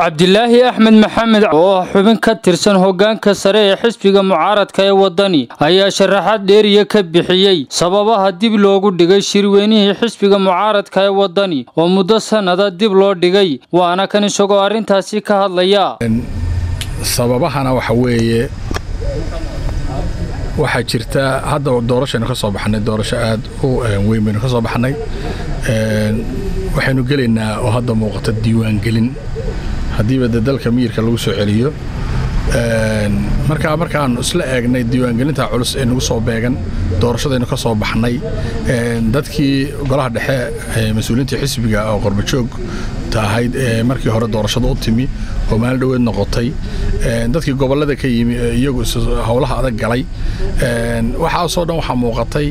cabdilaahi axmed maxamed oo ah xubin ka tirsan hoggaanka sare ee xisbiga mucaaradka ee waddani ayaa sharaxaad dheeriya ka bixiyey sababaha dib loogu dhigay shirweynihii xisbiga mucaaradka ee waddani oo muddo sannada dib loo dhigay waana kan isagoo arrintaasi ka hadlaya sababahana waxa weeye waxaa jirta hadda doorashaynu ka soo baxnay doorasho aad u weyn baynu ka soo baxnay waxaynu gelaynaa oo hadda muuqata diiwaangelin haddiiba de dalka miyirka lagu soo celiyo markaa markaannu isla eegnay diiwaangelinta culus ee nagu soo beegan doorashadaynu ka soo baxnay dadkii golaha dhexe mas-uuliyiintii xisbiga oo qorbajoog ahayd ee markii hore doorashada u timi oo maalin dhoweed noqotay dadkii gobollada ka yimi iyagu howlaha adag galay waxaasoo dhan waxaa muuqatay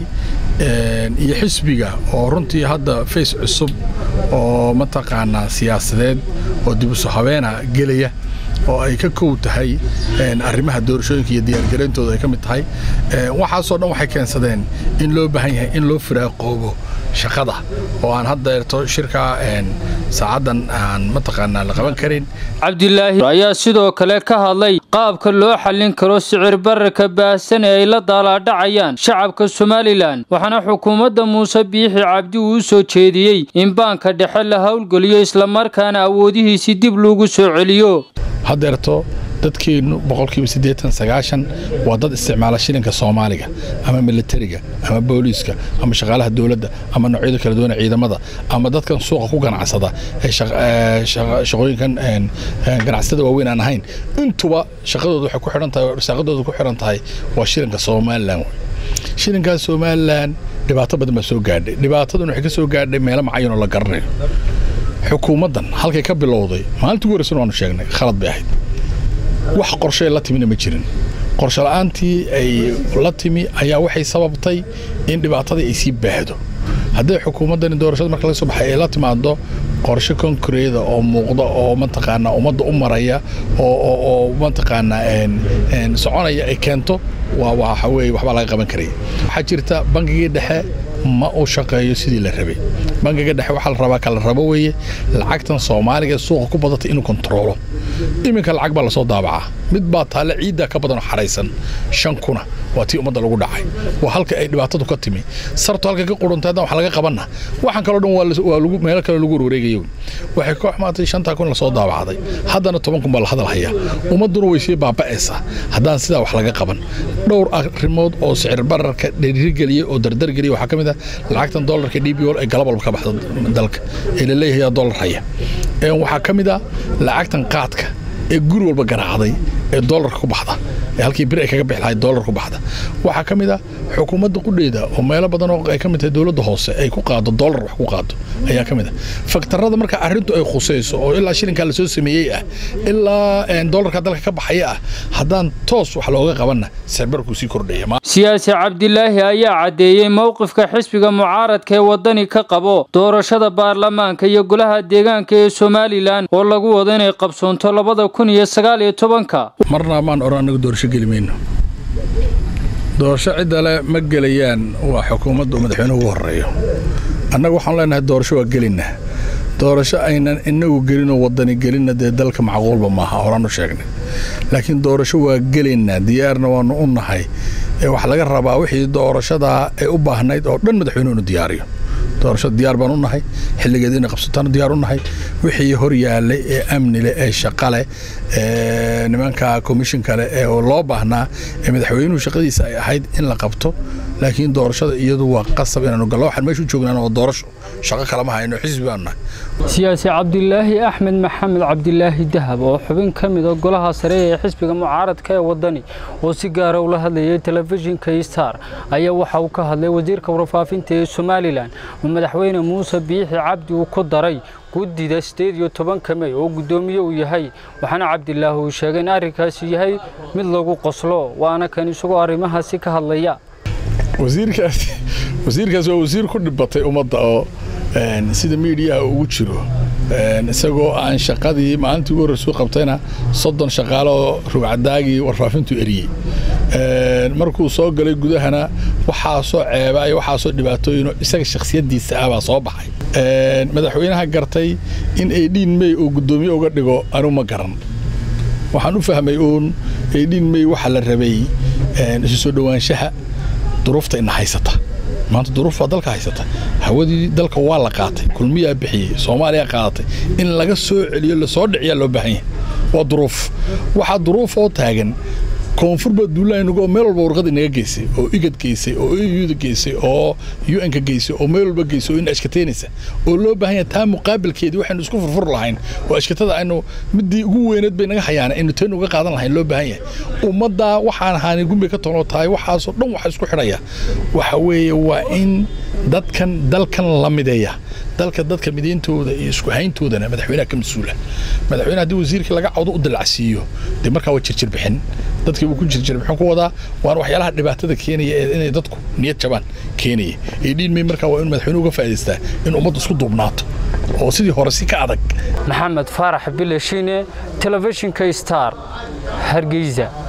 iyo xisbiga oo runtii hadda fays cusub oo mataqaanaa siyaasadeed oo dibuso habeena gelaya oo ay ka kow tahay arrimaha doorashooyinka iyo diyaargarayntooda ay ka mid tahay waxaasoo dhan waxay keensadeen in loo baahan yahay in loo firaaqoobo shaqada oo aan haddeerto shirkaa saacaddan aan mataqaanaa la qaban karin cabdilaahi ayaa sidoo kale ka hadlay qaabka loo xallin karo sicir bararka baahsan ee ay la daalaadhacayaan shacabka somalilan waxaana xukuumadda muuse biixi cabdi uu u soo jeediyey in baanka dhexe la howlgeliyo islamarkaana awoodihiisii dib loogu soo celiyo haddeerto dadkeennu boqolkiiba siddeetan sagaashan waa dad isticmaala shilinka soomaaliga ama militariga ama booliiska ama shaqaalaha dowladda ama noocyada kala duwan ciidamada ama dadkan suuqa ku ganacsada ee shaqooyinkan ganacsatada waaweyn aan ahayn intuba shaqadooda waxay ku xidhan tahay risaaqadooda ku xidhan tahay waa shilinka somalilan shilinkaas somalilan dhibaato badan baa soo gaadhay dhibaatadan waxay ka soo gaadhay meelo macayanoo la garanayo xukuumaddan halkay ka bilowday maalintii ugu horreysan waanu sheegnay khalad bay ahayd wax qorshe la timina ma jirin qorshe la'aantii ay la timi ayaa waxay sababtay in dhibaatadii ay sii baahdo hadday xukuumaddani doorashada marka laga soo baxay ay la timaado qorshe konkureeda oo muuqda oo mataqaanaa ummadda u maraya oo mataqaanaa soconaya ay keento waa waxa weeye waxbaa laga qaban karaya waxaa jirta bangigii dhexe ma uu shaqeeyo sidii la rabay bangiga dhexe waxaa la rabaa kala rabo weeye lacagtan soomaaliga suuqa ku badatay inuu kontaroolo iminka lacag baa lasoo daabacaa mid baa taalle ciiddaa ka badanoo xaraysan shan kuna waa tii ummadda lagu dhacay waa halka ay dhibaatadu ka timi sartu halka ka quruntay haddaan wax laga qabanna waxaan kaloo dhan waa meelo kale lagu warwareegayo waxay ka xumaatay shantaa kun lasoo daabacday haddana toban kun baa la hadal hayaa ummadduna way sii baaba'aysaa haddaan sidaa wax laga qaban dhowr arrimood oo sicir bararka dhiirigeliya oo dardargeliya waxaa ka mid ah lacagtan dollarka d b o ee galab walba ka baxda dalka ee la leeyahay dollar haya waxaa ka mid ah lacagtan qaadka ee guri walba garaacday ee dollarka ku baxda ee halkii bir ay kaga bixi lahayd dollar ku baxda waxaa ka mid ah xukuumadda qudheeda oo meelo badan oo ay ka mid tahay dowladda hoose ay ku qaado dollar wax ku qaado ayaa ka mid ah faktarada marka arrintu ay khusayso oo ilaa shilinkaa lasoo sameeyey ah ilaa dollarka dalka ka baxaya ah haddaan toos wax looga qabanna sicbarkuu sii kordhaya siyaasi cabdilaahi ayaa caddeeyey mowqifka xisbiga mucaaradka ee waddani ka qabo doorashada baarlamaanka iyo golaha deegaanka ee somalilan oo lagu wado inay qabsoonto labada kun iyo sagaal iyo tobanka marna maan oran anagu doorasho geli mayno doorasho ciddale ma gelayaan waa xukuumadda uu madaxweynuhu ugu horreeyo annaga waxaan leenahay doorasho waa gelinnaa doorasho aynan inagu gelinoo waddani gelinna dee dalka macquulba maaha horaan u sheegnay laakiin doorasho waa gelaynaa diyaarna waannu u nahay ee wax laga rabaa wixii doorashadaa ay u baahnayd oo dhan madaxweynuhu inu diyaariyo doorashada diyaar baan u nahay xilligeeda inay qabsataanu diyaar u nahay wixii hor yaallay ee amni leh ee shaqa leh ee nimanka komishin kale ee loo baahnaa ee madaxweynuhu shaqadiisa ay ahayd in la qabto laakiin doorashada iyadu waa qasab inaanu gallo waxaan meeshu joognaan waa doorasho shaqo kalama hayno xisbi baanu nahay siyaasi cabdilaahi axmed maxamed cabdilaahi dahab oo xubin ka mid a golaha sare ee xisbiga mucaaradka ee waddani oo si gaara ula hadlayay telefishinka star ayaa waxa uu ka hadlay wasiirka warfaafinta ee somalilan oo madaxweyne muuse biixi cabdi uu ku daray guddida sideed iyo tobanka mey oo guddoomiye uu yahay waxaana cabdilaahi uu sheegay in arrinkaasi yahay mid lagu qoslo waana kan isagoo arrimahaasi ka hadlaya wasiirkaas wasiirkaas waa wasiir ku dhibatay ummadda oo sida miidiyaha ugu jiro isagoo aan shaqadii maalintii ugu horreysuu qabtayna soddon shaqaale oo rugcadaagii warfaafintu eriyey markuu soo galay gudahana waxaasoo ceeba iyo waxaasoo dhibaatooyinoo isaga shakhsiyaddiisa ah baa soo baxay madaxweynaha gartay in aydhiin mey uu guddoomiye uga dhigo anigu ma garan waxaan u fahmay uun aydhiin mey waxaa la rabay isu soo dhowaanshaha duruufta ina haysata maanta duruuf baa dalka haysata hawadii dalka waa la qaatay kulmiyaa bixiyey soomaaliya qaadatay in laga soo celiyo lasoo dhiciyaa loo baahan yahay waa duruuf waxaa duruufoo taagan koonfur baa duulaaynugo meel walba warqad inaga geysay oo igad geysay oo euda geysay oo un-ka geysay oo meel walba geysay oo ina ashkateynaysa oo loo baahan yahay taa muqaabilkeedii waxaynu isku furfur lahayn oo ashkatada aynu middii ugu weyneed bay naga hayaana aynu teen uga qaadan lahayn loo baahan yahay ummaddaa waxaan ahaani gumbi ka toonoo tahay waxaasoo dhan waxa isku xidhaya waxa weeye waa in dadkan dalkan la mideeya dalka dadka midayntooda iyo isku hayntoodana madaxweynaha ka mas-uula madaxweynaha haddii wasiirkii laga cawdo u dilacsiiyo dee markaa waa jirjir bixin dadkii uu ku jirjir bixin ku wadaa waana waxyaalaha dhibaatada keenaya ee inay dadku niyad jabaan keenaya ee dhiin may markaa waa in madaxweynuhu uga faa'idaystaa in ummaddu isku duubnaato oo sidii hore si ka adag maxamed faarax bilashine telefishinka star hargeysa